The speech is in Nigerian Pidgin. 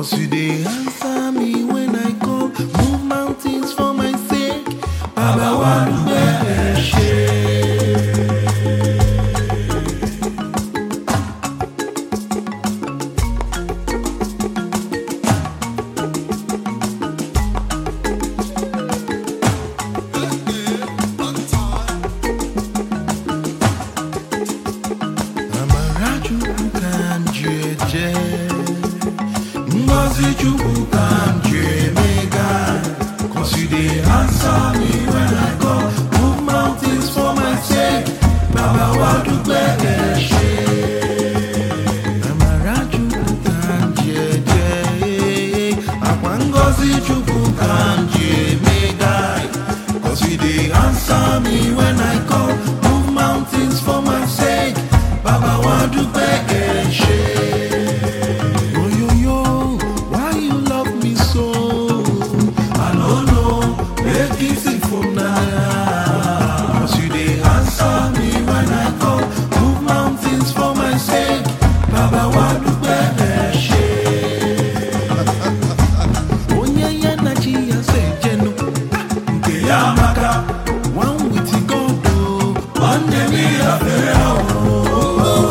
Cause you dey answer me when I call, move mountains for my sake. Baba wa dúpẹ́ ẹ ṣé. Amara Chukwu ka m ji eje, Ngozi Chukwu ka m ji emega. Cause you dey answer me when I call, move mountains for my sake. Baba wa dúpẹ́ ẹ ṣé. Amara Chukwu ka m ji eje, Akwa Ngozi Chukwu ka m ji emega. Cause you dey answer me when I call, move mountains for my sake. Baba wa dúpẹ́ ẹ ṣé. Oyoyo, why you love me so? I no know, make it sing from now. Cause you dey answer me when I call, move mountains for my sake. Baba wa dúpẹ́ ẹ ṣé. Onye ya na chi ya se jenu, nke ya amaka, one with God o, nwanne m ya fere o.